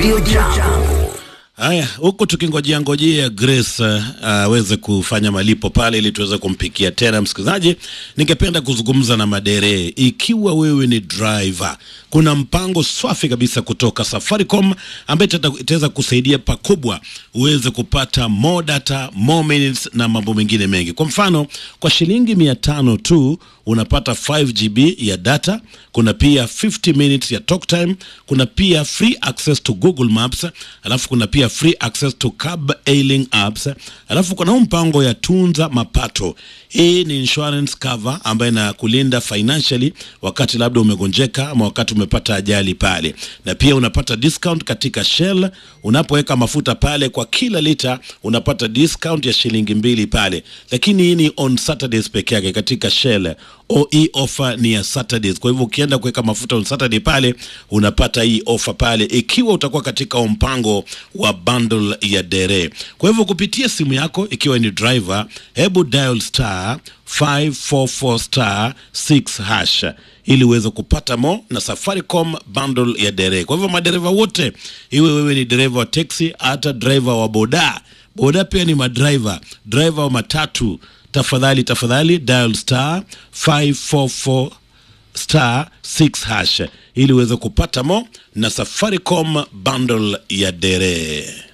Radio Jambo. Haya, huku tukingojea ngojea Grace uh, aweze kufanya malipo pale ili tuweze kumpikia tena. Msikilizaji, ningependa kuzungumza na madere. Ikiwa wewe ni driver, kuna mpango swafi kabisa kutoka Safaricom ambaye itata- itaweza kusaidia pakubwa uweze kupata more data, more minutes na mambo mengine mengi. Kwa mfano, kwa shilingi mia tano tu unapata 5 GB ya data, kuna pia 50 minutes ya talk time, kuna pia free access to Google Maps, alafu kuna pia free access to cab hailing apps, alafu kuna huu mpango ya tunza mapato. Hii ni insurance cover ambayo inakulinda financially wakati labda umegonjeka ama wakati umepata ajali pale, na pia unapata discount katika Shell unapoweka mafuta pale, kwa kila lita unapata discount ya shilingi mbili pale, lakini hii ni on Saturdays peke yake katika Shell. O, hii offer ni ya Saturdays. Kwa hivyo ukienda kuweka mafuta on Saturday pale unapata hii offer pale, ikiwa utakuwa katika mpango wa bundle ya dere. Kwa hivyo kupitia simu yako, ikiwa ni driver, hebu dial star 544 star 6 hash ili uweze kupata mo na Safaricom bundle ya dere. Kwa hivyo madereva wote, iwe wewe ni dereva wa teksi, hata driver wa boda boda pia ni madriver, driver wa matatu, tafadhali tafadhali dial star 544 star 6 hash ili uweze kupata mo na Safaricom bundle ya dere.